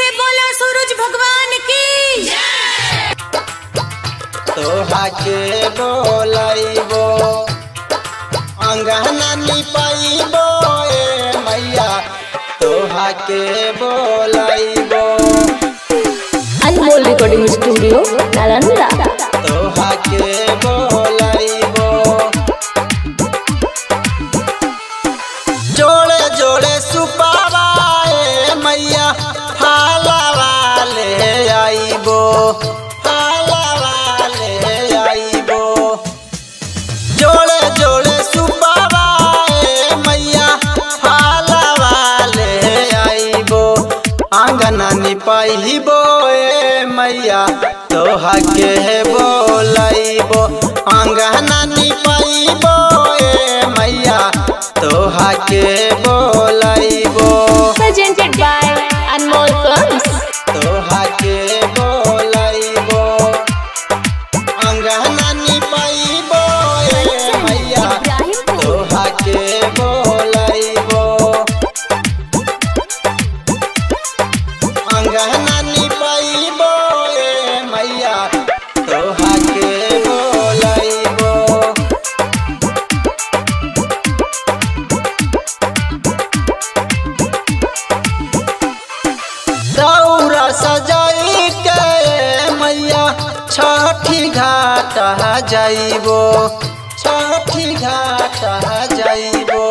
बोला सूरज भगवान की तोहा के बोलैबो अंगना निपाइबो ए मैया तोहा के बोलैबो अनमोल रिकॉर्डिंग स्टूडियो नालंदा तोहा के बोलैबो जोड़े जोड़े सुपावा ए मैया फालावा ले आइबो फालावा ले आइबो जोड़े जोड़े सुपावा ए मैया फालावा ले आइबो आंगना निपाइबो ए मैया तोहा के बोलैबो आंगना निपाइबो ए मैया तोहा के बोलैबो presented by अनमोल films तोहा के बोलैबो अंगना निपाइबो ए मैया तोहा के बोलैबो अंगना निपाइबो ए मैया तोहा के बोलैबो दौरा सजाई के मैया छठी घाट जाइबो छठी घाट जाइबो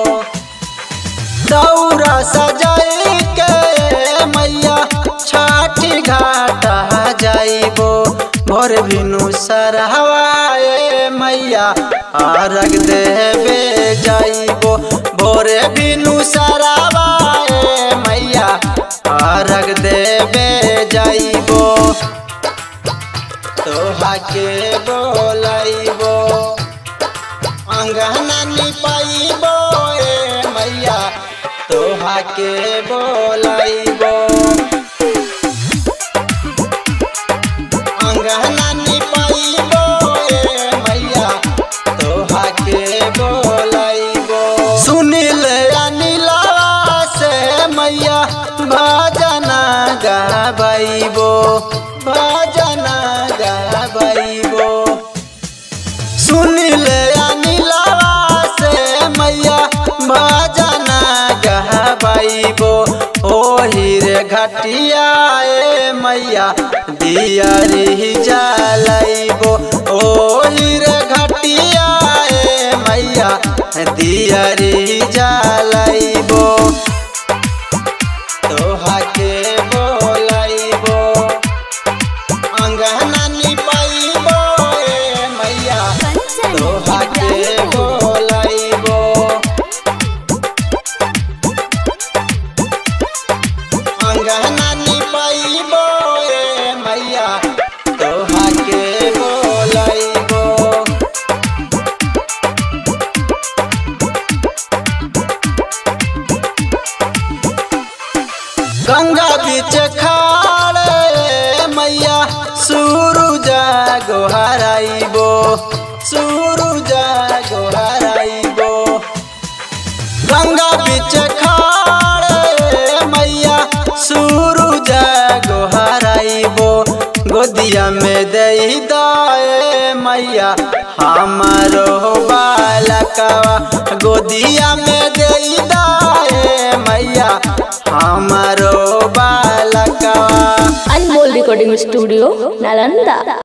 दौरा सजाई के मैया छठी घाट जाइबो भोर बिनु सरहवाए मैया अर्घ देवे जाइबो भोरे बिनु सरहवाए मैया अर्घ देवे जाइबो तोहा के बोलैबो अंगना निपाइबो ए मैया तोहा के बोलैबो अंगना निपाइबो ए मैया तोहा के बोलैबो सुनिल अनिलवा से मैया भजना गाबैबो भजना गाबैबो सुनिल अनिलवा से मैया भजना गहबैबो ओही रे घटिया ए मैया दियरी जलैबो ओही रे घटिया ए मैया दियरी जलैबो तोहा के बोलैबो अंगना निपाइबो ए मैया तोहा के बोलैबो अंगना निपाइबो ए मैया तोहा के बोलैबो गंगा बीच खाड़े मैया सूरज गोहराइबो सूरज गोहराइबो गंगा बीच खाड़े मैया सूरज गोहराइबो गोदिया में दई दाए मैया हमारो बालकवा गोदिया में दई दाए मैया हमारो बालकवा अनमोल रिकॉर्डिंग स्टूडियो नालंदा